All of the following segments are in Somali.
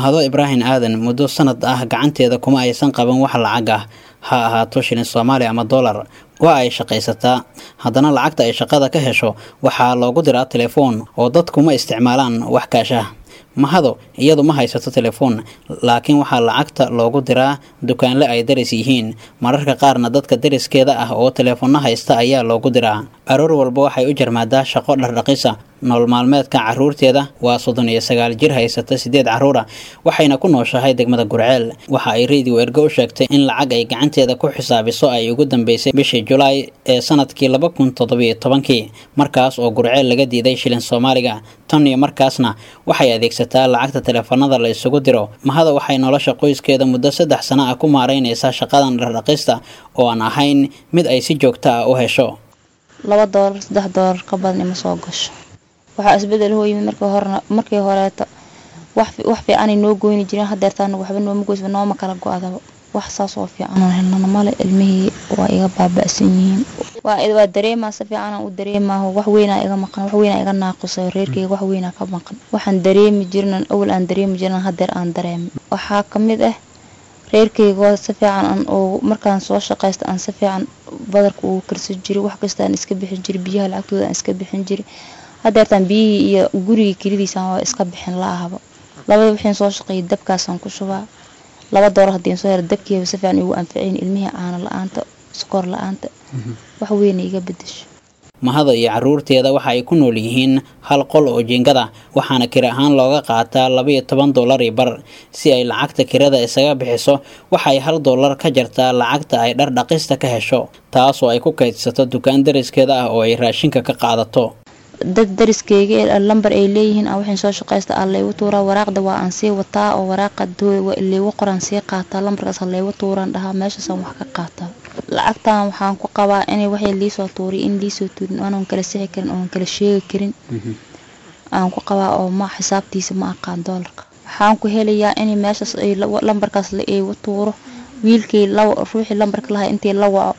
mahado ibraahim aadan muddo sanad ah gacanteeda kuma aysan qaban wax lacag ah ha ahaato shilin soomaali ama dollar waa ay shaqaysataa haddana lacagta ay shaqada ka hesho waxaa loogu diraa telefoon oo dadku ma isticmaalaan wax kaasha mahado iyadu ma haysato telefoon laakiin waxaa lacagta loogu diraa dukaanle ay daris yihiin mararka qaarna dadka dariskeeda ah oo teleefoonna haysta ayaa loogu diraa aroor walba waxay u jarmaadaa shaqo dhardhaqisa nool maalmeedka caruurteeda waa soddon iyo sagaal jir haysata sideed caruura waxayna ku nooshahay degmada gurceel waxa ay radio ergo u sheegtay in lacag ay gacanteeda ku xisaabiso ay ugu dambeysay bishii julaay ee sanadkii laba kun toddobiyo tobankii markaas oo gurceel laga diiday shilin soomaaliga tan iyo markaasna waxay adeegsataa lacagta teleefanada la isugu diro mahada waxay nolosha qoyskeeda muddo saddex sano ah ku maaraynaysaa shaqadan dhardhaqista oo aan ahayn mid ay si joogto ah u hesho laba doolar saddex doolar ka badan ima soo gasho waxaa isbedel hoo yimid markii horena markii horeeto wax wax fiicanay noo goyni jireen hadeertaan waxba nooma goysba nooma kala go-daba wax saas oo fiican oon helnana male ilmihii waa iga baaba'san yihiin waa dareemaa si fiicanaan u dareemaaho wax weynaa iga maqan wax weynaa iga naaqusay reerkayga wax weynaa ka maqan waxaan dareemi jirnan awal aan dareemi jirnan hadeer aan dareemi waxaa kamid ah reerkayga si fiican aan oo markaan soo shaqaysta aan si fiican badarka ugu karsan jiray wax kasta aan iska bixin jiray biyaha lacagtooda aan iska bixin jiray hadeertaan biyihii iyo gurigii kelidiisaan waa iska bixin la-ahaba labada wixiin soo shaqeeyay dabkaasaan ku shubaa laba doolar haddiin soo helo dabkiiba si fiican igu anfacayn ilmihii caano la-aanta sokor la-aanta wax weyna iga bedesho mahada iyo caruurteeda waxa ay ku nool yihiin hal qol oo jiingada waxaana kiri ahaan looga qaataa labaiyo toban dollar iyo bar si ay lacagta kirada isaga bixiso waxay hal dollar ka jartaa lacagta ay dhar dhaqista ka hesho taasoo ay ku kaydsato dukaan dariskeeda ah oo ay raashinka ka qaadato dad dariskeyga lambar ay leeyihiin aan waxaan soo shaqaysta aan laygu tuuraa waraaqda waa aan sii wataa oo waraaqa laygu qoraan sii qaataa lambarkaas laygu tuuraan dhahaa meeshaasaan wax ka qaataa lacagtan waxaan ku qabaa inay waxay liisoo tuuriy in liisoo tuurin oonan kala sixi karin oonan kala sheegi karin aan ku qabaa oo ma xisaabtiisa ma aqaan doolarka waxaan ku helayaa in meeshaas ay lambarkaas laygu tuuro wiilkii ruuxii lambarka lahaa intii la waco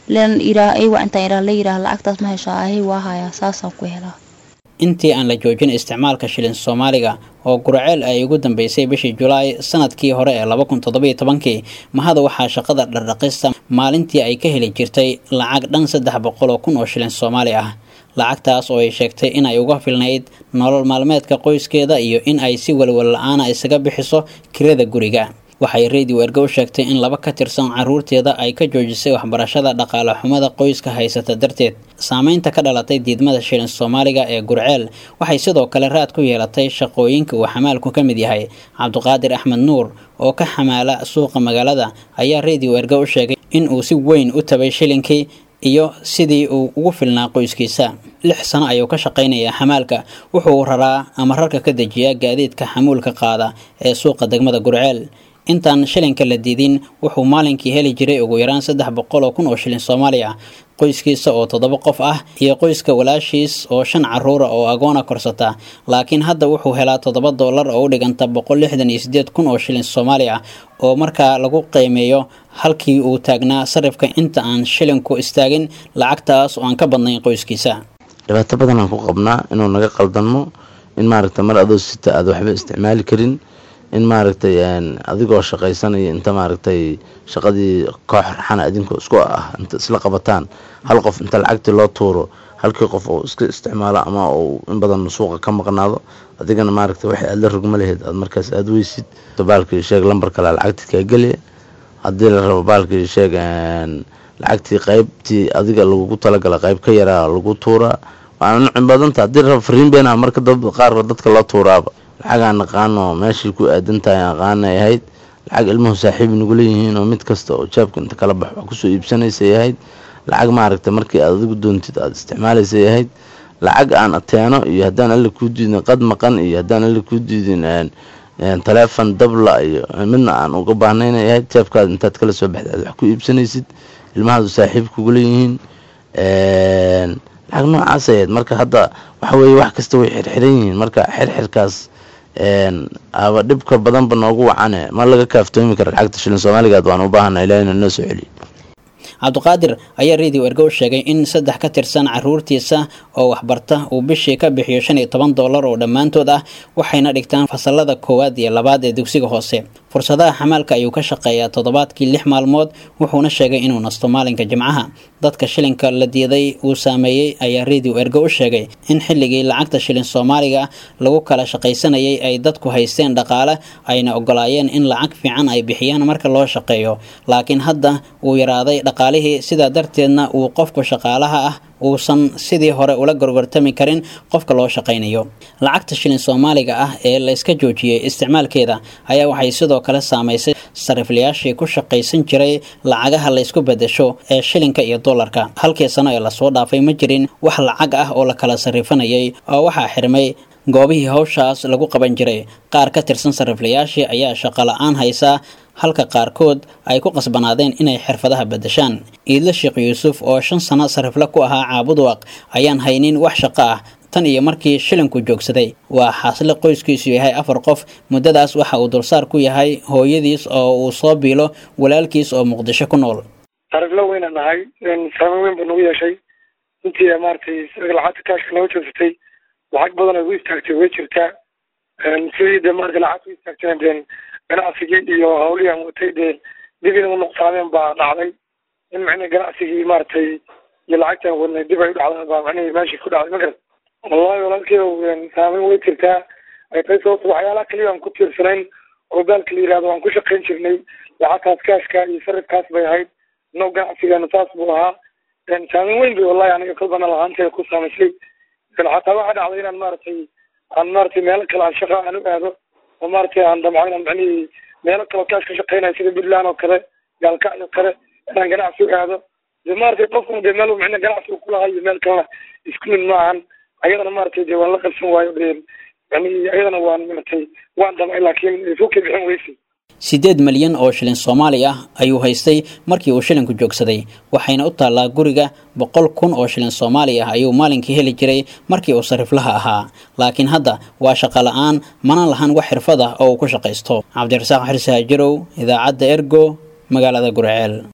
intaan la yiraah lacagtaas ma hesho ahi waa hayaa saasaan ku helaa intii aan la joojin isticmaalka shilin soomaaliga oo gurceel ay ugu dambeysay bishii julaay sanadkii hore ee laba kun toddobiyo tobankii mahada waxaa shaqada dhardhaqista maalintii ay ka heli jirtay lacag dhan saddex boqol oo kun oo shilin soomaali ah lacagtaas oo ay sheegtay in ay uga filnayd nolol maalmeedka qoyskeeda iyo in ay si walwal la-aana isaga bixiso kirada guriga waxay radio ergo u sheegtay in laba ka tirsan caruurteeda ay ka joojisay waxbarashada dhaqaale xumada qoyska haysata darteed saameynta ka dhalatay diidmada shilin soomaaliga ee gurceel waxay sidoo kale raad ku yeelatay shaqooyinka uu xamaalku ka mid yahay cabdiqaadir axmed nuur oo ka xamaala suuqa magaalada ayaa radio ergo u sheegay in uu si weyn u tabay shilinkii iyo sidii uu ugu filnaa qoyskiisa lix sano ayuu ka shaqaynayaa xamaalka wuxuu raraa ama rarka ka dejiyaa gaadiidka xamuulka qaada ee suuqa degmada gurceel intaan shilinka la diidin wuxuu maalinkii heli jiray ugu yaraan saddex boqol oo kun oo shilin soomaali ah qoyskiisa oo toddoba qof ah iyo qoyska walaashiis oo shan caruura oo agoona korsata laakiin hadda wuxuu helaa toddoba dollar oo u dhiganta boqol lixdan iyo sideed kun oo shilin soomaali ah oo markaa lagu qiimeeyo halkii uu taagnaa sarifka inta aan shilinku istaagin lacagtaas oo aan ka badnayn qoyskiisa dhibaato badan aan ku qabnaa inuu naga qaldanmo in maaragta mar adoo sita aad waxba isticmaali karin in maaragtay adigoo shaqaysanaya inta maaragtay shaqadii koox raxana idinkoo isku ah inta isla qabataan hal qof inta lacagtii loo tuuro halkii qof uu iska isticmaalo ama uu in badan suuqa ka maqnaado adigana maaragtay waxay aad la rogma lahayd aad markaas aada weysid baalkii sheeg lambar kale lacagtii kaa geliya haddii la rabo baalkii sheeg lacagtii qaybtii adiga lagugu talagala qayb ka yaraa lagu tuuraa waana nucin badanta haddii la rabo fariin beenaha marka qaar dadka loo tuuraaba lacag aan naqaano meeshii ku aadan tahay aqaanay ahayd lacag ilmuhu saaxiib nagula yihiin oo mid kasta oo jaabka inta kala bax wax kusoo iibsanaysay ahayd lacag maaragta markii aad adigu doontid aada isticmaalaysay ahayd lacag aan ateeno iyo haddaan alla kuu diidin qad maqan iyo haddaan alla kuu diidin taleefon dabla iyo midna aan uga baahnaynay ahayd jaabkaada intaad kala soo baxda aad wax ku iibsanaysid ilmahaadu saaxiib kugula yihiin lacag noocaas ahayd marka hadda waxa weeye wax kasta way xirxiran yihiin marka xirxirkaas aba dhibka badanba noogu wacane ma laga kaaftoomi kara lacagta shilin soomaaligaad waan u baahana ilaa ina noo soo celiyo cabdiqaadir ayaa radio ergo u sheegay in saddex ka tirsan caruurtiisa oo waxbarta uu bishii ka bixiyo shan iyo toban dollar oo dhammaantood ah waxayna dhigtaan fasalada koowaad iyo labaad ee dugsiga hoose fursadaha xamaalka ayuu ka shaqeeyaa toddobaadkii lix maalmood wuxuuna sheegay inuu nasto maalinka jimcaha dadka shilinka la diiday uu saameeyey ayaa radio ergo u sheegay in xilligii lacagta shilin soomaaliga lagu kala shaqaysanayay ay dadku haysteen dhaqaale ayna ogolaayeen in lacag fiican ay bixiyaan marka loo shaqeeyo laakiin hadda uu yaraaday dhaqaalihii sidaa darteedna uu qofku shaqaalaha ah uusan sidii hore ula gorgortami karin qofka loo shaqaynayo lacagta shilin soomaaliga ah ee la iska joojiyey isticmaalkeeda ayaa waxay sidoo kale saamaysay sariflayaashii ku shaqaysan jiray lacagaha la ysku bedesho ee shilinka iyo dollarka halkii sano ee lasoo dhaafay ma jirin wax lacag ah oo la kala sarifanayay oo waxaa xirmay goobihii hawshaas lagu qaban jiray qaar ka tirsan sariflayaashii ayaa shaqo la-aan haysaa halka qaarkood ay ku qasbanaadeen inay xirfadaha bedeshaan iidle sheekh yuusuf oo shan sano sarifle ku ahaa caabudwaq ayaan haynin wax shaqo ah tan iyo markii shilinku joogsaday waa xaasle qoyskiisu yahay afar qof muddadaas waxa uu dulsaar ku yahay hooyadiis oo uu soo biilo walaalkiis oo muqdisho ku nool sariflo weyna nahay saameyn weyn buu nagu yeeshay intii maaragtay lacagta kaashka naga joogsatay lacag badan ay u istaagtay way jirtaa sidii de maarata lacagta u istaagtayna deen ganacsigii iyo hawlihii aan watay dee dib inuu nuqsaameen baa dhacday in macnii ganacsigii maaragtay iyo lacagta aan wadnay dib ay u dhacdeen baa macnihii meeshii ku dhacday ma garat wallahi walaalkeedu saameyn way jirtaa ay tahay sababta waxyaalaha kaliya aan ku tiirsanayn oo baalka la yihahdo aan ku shaqayn jirnay lacagtaas kaashka iyo sarifkaas bay ahayd no ganacsigeena saas buu ahaa saameyn weyn bay wallahi aniga kolbana lahaanteeda ku saamaysay xataa waxaa dhacday inaan maaragtay aan maaragtay meelo kale aan shaqa aan u aado oo maaragtay aan damco inaan macnihii meelo kaleo kaash ka shaqaynayo sida puntland oo kale gaalkacyo oo kale inaan ganacsi u aado de maaragtay qofkuna de meel macnaa ganacsi uu kulahay iyo meel kalena isku mid ma ahan ayadana maaragtay de waan la qabsan waayo de yani ayadana waan maaragtay waan damcay laakiin fukay bixin weysay siddeed malyan oo shilin soomaali ah ayuu haystay markii uu shilinku joogsaday waxayna u taallaa guriga boqol kun oo shilin soomaali ah ayuu maalinkii heli jiray markii uu sariflaha ahaa laakiin hadda waa shaqo la-aan mana lahan wax xirfad ah oo uu ku shaqaysto cabdirasaaq xirsi haajirow idaacadda ergo magaalada gurceel